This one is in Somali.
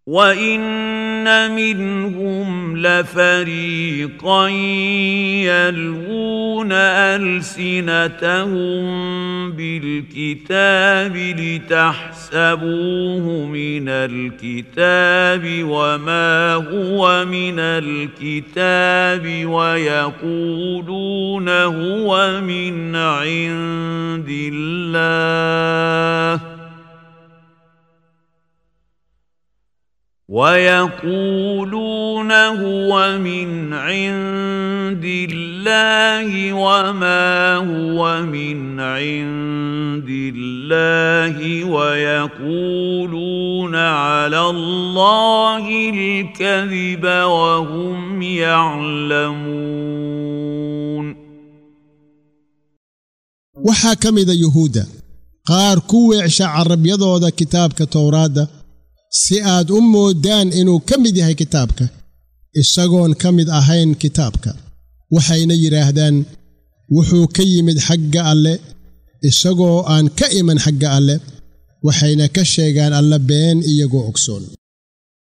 وان منهم لفريقا يلوون السنتهم بالكتاب لتحسبوه من الكتاب وما هو من الكتاب ويقولون هو من عند الله ويقولون هو من عند الله وما هو من عند الله ويقولون على الله الكذب وهم يعلمون waxaa ka mida yuhuudda qaar ku weecsha carabyadooda kitaabka towraadda si aad u mooddaan inuu ka mid yahay kitaabka isagoon ka mid ahayn kitaabka waxayna yidhaahdaan wuxuu ka yimid xagga alle isagoo aan ka iman xagga alle waxayna ka sheegaan alle been iyagoo ogsoon